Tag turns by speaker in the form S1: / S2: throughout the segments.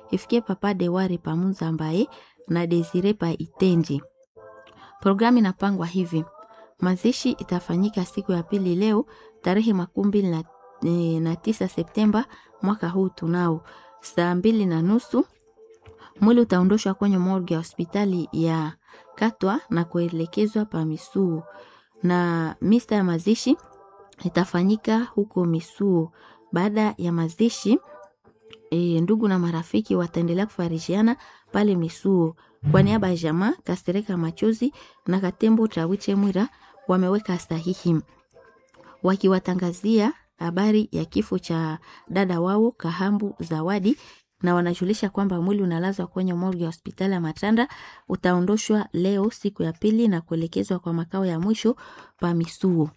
S1: ifikie papa Dewari pa Muzambaye na Desire pa Itenji. Programu inapangwa hivi: mazishi itafanyika siku ya pili leo tarehe makumi mbili na, e, na tisa Septemba mwaka huu tunao saa mbili na nusu mwili utaondoshwa kwenye morgue ya hospitali ya Katwa na kuelekezwa pa Misuo, na misa ya mazishi itafanyika huko Misuo. Baada ya mazishi e, ndugu na marafiki wataendelea kufarishiana pale Misuo. Kwa niaba ya jamaa Kasereka Machozi na Katembo Tawiche Mwira wameweka sahihi wakiwatangazia habari ya kifo cha dada wao Kahambu Zawadi na wanajulisha kwamba mwili unalazwa kwenye morgue ya hospitali ya Matanda utaondoshwa leo siku ya pili na kuelekezwa kwa makao ya mwisho pa Misuo.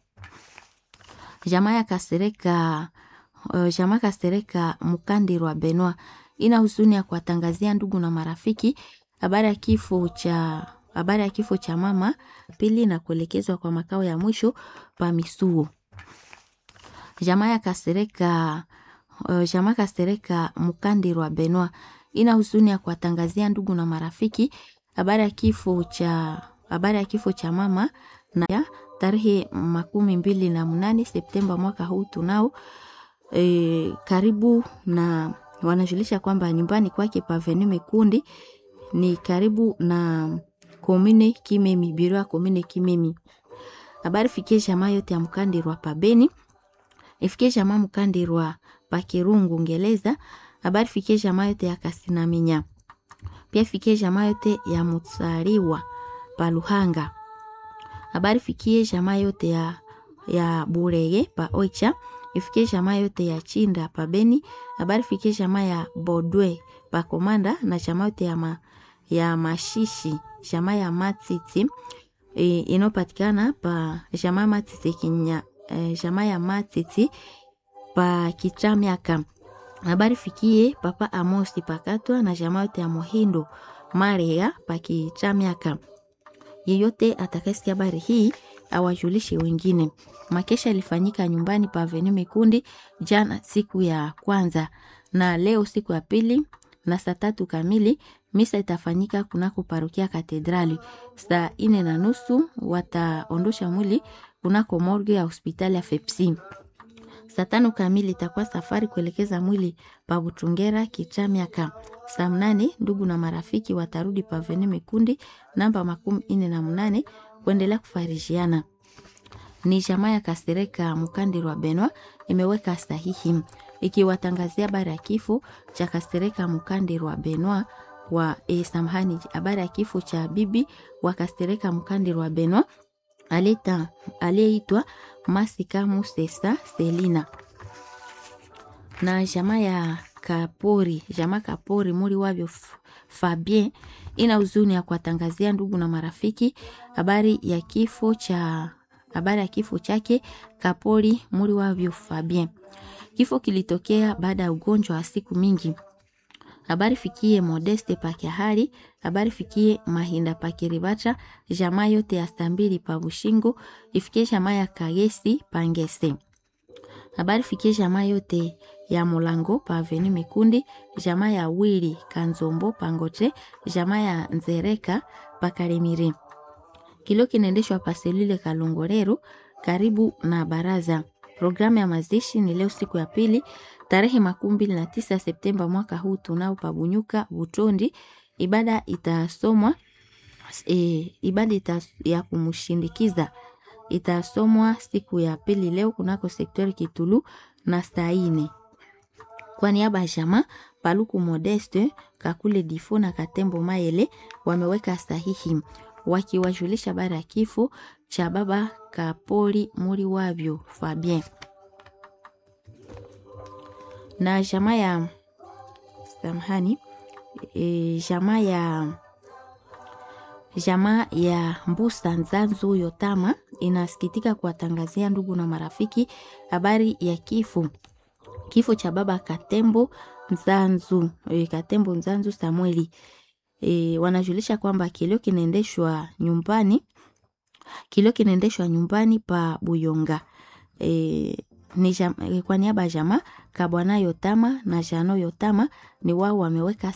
S1: Jamaa ya Kasereka uh, jamaa Kasereka Mukandirwa Benwa ina huzuni ya kuwatangazia ndugu na marafiki habari ya kifo cha habari ya kifo cha mama pili na kuelekezwa kwa makao ya mwisho pa Misuo. Jamaa ya Kasereka uh, jamaa Kasereka Mukandirwa Benwa ina huzuni ya kuwatangazia ndugu na marafiki habari ya kifo cha habari ya kifo cha mama na ya tarehe makumi mbili na mnane Septemba mwaka huu tunao e, karibu na wanajulisha kwamba nyumbani kwake paveni Mikundi ni karibu na komine Kimemi, biro ya komine Kimemi. Habari fikie jamaa yote ya Mkandirwa pabeni ifikie jamaa Mkandirwa pa Kirungu Ngeleza. Habari fikie jamaa yote ya Kasinaminya, pia fikie jamaa yote ya Mutsariwa pa Luhanga. Habari fikie jamaa yote ya, ya Burege pa Oicha ifikie jamaa yote ya Chinda pa Beni. Habari fikie jamaa ya Bodwe pa Komanda na jamaa yote ya, ma, ya Mashishi jamaa ya Matiti e, inopatikana pa jamaa Matiti kinya e, jamaa ya Matiti pa Kitramiaka. Habari fikie papa Amosi pakatwa na jamaa yote ya Mohindo Maria pa Kitramiaka. Yeyote atakayesikia habari hii awajulishe wengine. Makesha ilifanyika nyumbani pa Avenue Mikundi jana siku ya kwanza na leo siku ya pili na saa tatu kamili misa itafanyika kunako parokia Katedrali. Saa ine na nusu wataondosha mwili kunako morgue ya hospitali ya Fepsi. Saa tano kamili itakuwa safari kuelekeza mwili pa Butungera Kichamiaka. Saa mnane ndugu na marafiki watarudi pa Avenue Mikundi namba makumi ine na mnane kuendelea kufarishiana. Ni jamaa ya Kasereka Mukandirwa Benwa imeweka sahihi ikiwatangazia habari ya kifo cha Kasereka Mukandirwa Benwa wa e, samahani, habari ya kifo cha bibi wa Kasereka Mukandirwa Benwa aliyeitwa Masika Musesa Selina na jamaa ya Kapori, jamaa Kapori muri wavyo Fabien ina huzuni ya kuwatangazia ndugu na marafiki habari ya kifo cha habari ya kifo chake Kapori muri wavyo Fabien. Kifo kilitokea baada ya ugonjwa wa siku mingi. Habari fikie Modeste Pakiahari, habari fikie Mahinda Pakiribata, jamaa yote ya Stambili pa Bushingo, ifikie jamaa ya Kagesi Pangese. Habari fikie jamaa yote ya Mulango pa Avenue Mikundi, jamaa ya Wili Kanzombo Pangote, jamaa ya Nzereka Pakalemire. Kilio kinaendeshwa pa Selule Kalongorero karibu na baraza. Programu ya mazishi ni leo siku ya pili tarehe makumi mbili na tisa Septemba mwaka huu tunao pabunyuka Butondi. Ibada itasomwa e, ibada ita, ya kumshindikiza itasomwa siku ya pili leo kunako sektori Kitulu na saa ine. Kwa niaba ya jamaa Paluku Modeste Kakule Difo na Katembo Mayele wameweka sahihi wakiwajulisha habari ya kifo cha baba Kapoli muri wavyo Fabien na jamaa ya samahani e, jamaa ya jamaa ya Mbusa Nzanzu Yotama inasikitika kuwatangazia ndugu na marafiki habari ya kifo kifo cha baba Katembo Nzanzu e, Katembo Nzanzu Samueli e, wanajulisha kwamba kilio kinaendeshwa nyumbani kilio kinaendeshwa nyumbani pa Buyonga e, ni jam, kwa niaba ya jamaa Kabwana Yotama na Jano Yotama ni wao wameweka